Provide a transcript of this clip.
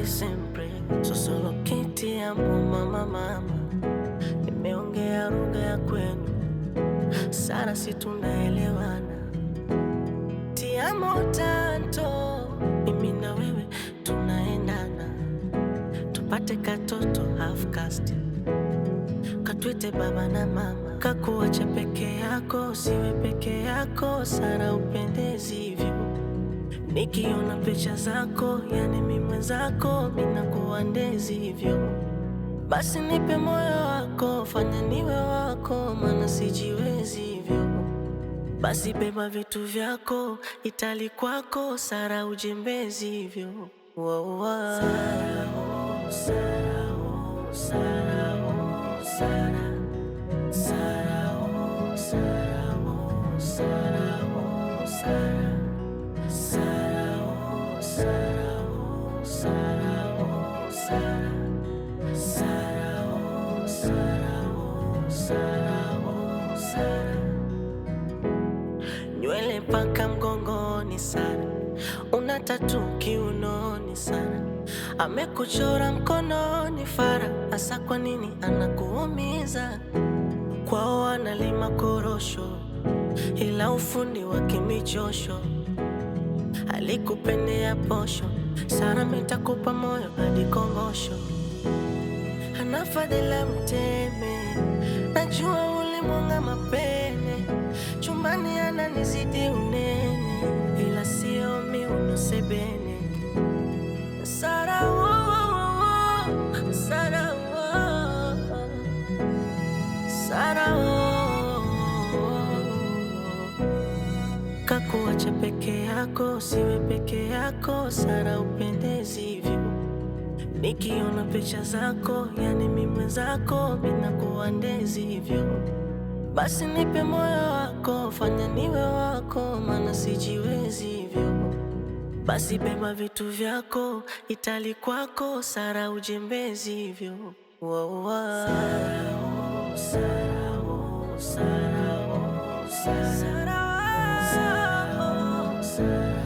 sempre sosolo kiti amo mama mama, nimeongea lugha ya kwenu sana, si tunaelewana? Tiamo tanto, mimi na wewe tunaendana, tupate katoto half caste katwite baba na mama, kakuacha peke yako, siwe peke yako, Sara upendezi hivyo. Nikiona picha zako, yani mi mwenzako, minakuwa ndezi hivyo. Basi nipe moyo wako, fanya niwe wako, maana sijiwezi hivyo. Basi beba vitu vyako, itali kwako, Sara ujembezi hivyo. Wow, wow. Sara, oh, Sara, oh, Sara, oh, Sara. Sara, oh, Sara, oh, Sara, oh, Sara. Sara, oh, Sara, oh, Sara, oh, Sara. Sara, oh, Sara, oh, Sara, oh, Sara. Nywele paka mgongoni Sara, una tatu kiunoni Sara, amekuchora mkononi Fara, hasa kwa nini anakuumiza? Kwao analima korosho, ila ufundi wa kimichosho alikupendea posho. Sara, mitakupa moyo hadi kongosho, ana fadhila mteme, najua ulimwanga mapene, chumbani ananizidi unene, ila sio miuno sebene. Sara, oh, oh, oh, Sara, oh, oh. Sara, oh, kakuacha peke yako, siwe peke yako, Sara upendezi hivyo. Nikiona picha zako, yani mi mwenzako, minakuwa ndezi hivyo. Basi nipe moyo wako, fanya niwe wako, maana sijiwezi hivyo. Basi beba vitu vyako, itali kwako, Sara ujembezi hivyo. Wow, wow. Sara, oh, Sara, oh, Sara, oh, Sara. Sara, oh, Sara.